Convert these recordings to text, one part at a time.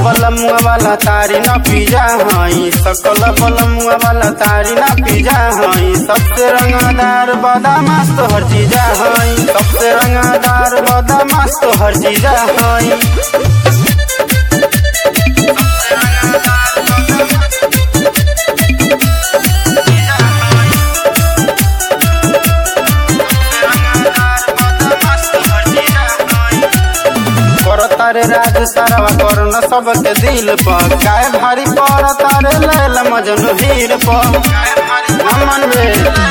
बलमुआ वाला तारी ना पिजा हई सकल बलमुआ वाला तारी ना पिजा हई सबसे रंगदार बदमाश तो हर चीजा हई सबसे रंगदार बदमाश तो हर चीजा हई तारे राज सारा करन सबके दिल पर काय भारी पर तारे लैल मजनू हीर पर नमन बे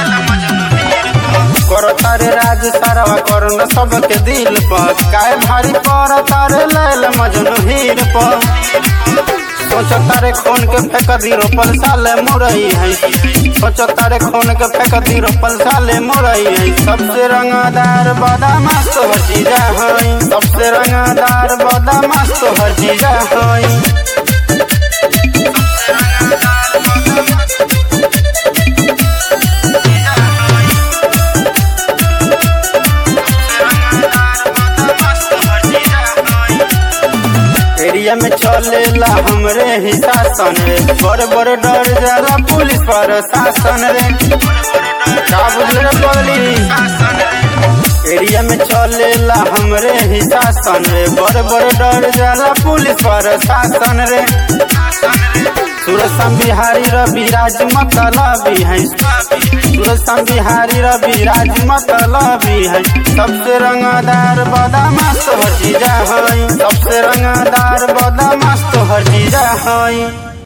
कर तारे राज सारा करन सबके दिल पर काय भारी पर तारे लैल मजनू हीर पर सोच तारे खून के फेंक दी रोपल साले मुरई है सोच तारे खून के फेंक दी रोपल साले मुरई है सबसे रंगदार बदमाश तो हर चीजा है सबसे रंगदार बदमाश तो हर चीजा है एरिया में चलेला हमरे ही शासन रे बड़ बड़ डर जाला पुलिस पर शासन रे का बुझल रे पगली एरिया में चलेला हमरे ही शासन रे बड़ बड़ डर जाला पुलिस पर शासन रे सूरज बिहारी रवि राज मतलबी है सूरज बिहारी रवि राज मतलबी है सबसे रंगदार बदमाश तो हर चीजा है सबसे रंगदार बदमाश तो हर चीजा है